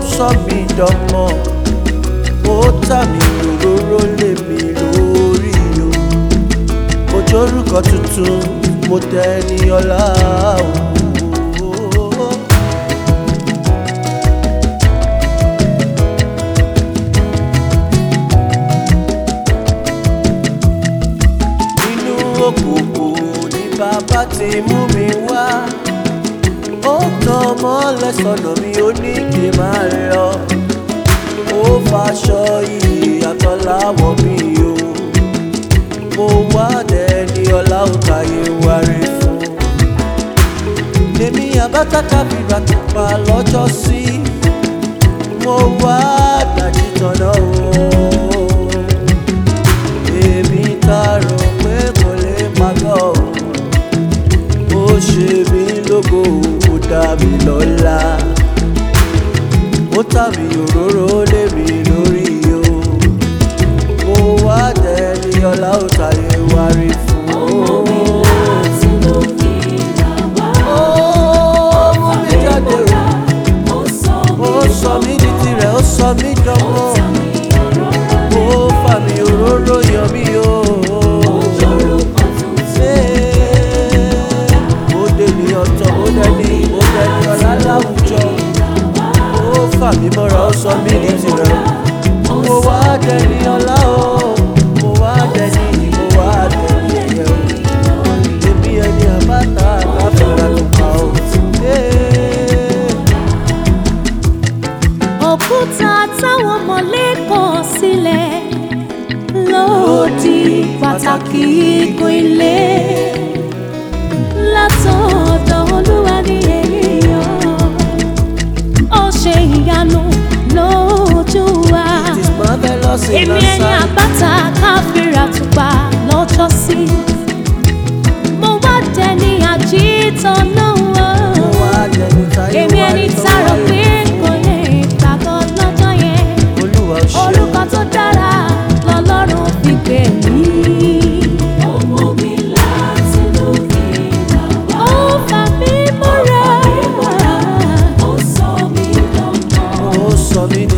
sọ mí dánmọ́ ó tà mí òróró lé mi lórí o mo jórúkọ tuntun mo tẹ ní ọlá o. nínú òkùnkùn ní bàbá ti mú mi wá ó tàn mọ́lẹ̀ sọ̀nà mi ó ní kí n máa lọ ó faṣọ ìyàtọ̀ láwọ̀ mi o mo wá dẹni ọlá òkàyè wárí fún èmi àbátàkà fìgbà tó pa lọ́jọ́ sí mo wá dájú tọ̀nà o èmi ta rò pé kò lè pàgọ́ o ó ṣe mí lógo ó dá mi lọ́lá ó tà mí òróró lé mi lórí o mo wá dẹni ọlá ó tàyè wárí fún o. Ó mú mi jáde o, ó sọ mí di tirẹ̀, ó sọ mí dánmọ́, ó fà mí òróró yọ mí o. Ó dèmi ọ̀tọ̀, ó dẹni, ó dẹni ọ̀la láwùjọ, ó fà mí mọ́ra, ó sọ mí di tirẹ̀, mo wá dẹni ọ̀la o, mo wá dẹni, mo wá dẹni ẹ̀yẹ o. Èmi ẹni àbáta àbáfẹ́ra ló pa o. Hey. òkúta táwọn mọ̀lé kọ̀ sílẹ̀ lòdì pàtàkì igun ilé látọ̀dọ̀ olúwa ní èèyàn ó ṣe ìyanu lójú wa It is marvelous in èmi our ẹni sight. àbáta káfíńrà tùpà lọ́jọ́ sí mo wá dẹni àjítọ̀ náà wá Mo wá dẹni táyé èmi wá ẹni rí tó tààrọ̀ wáyé pé kò lè gbàgbọ́ lọ́jọ́ yẹn Olúwa ò ṣe o. orúkọ tó dára lọ́lọ́run fi pè mí. ó fà mí mọ́ra Ó sọ mí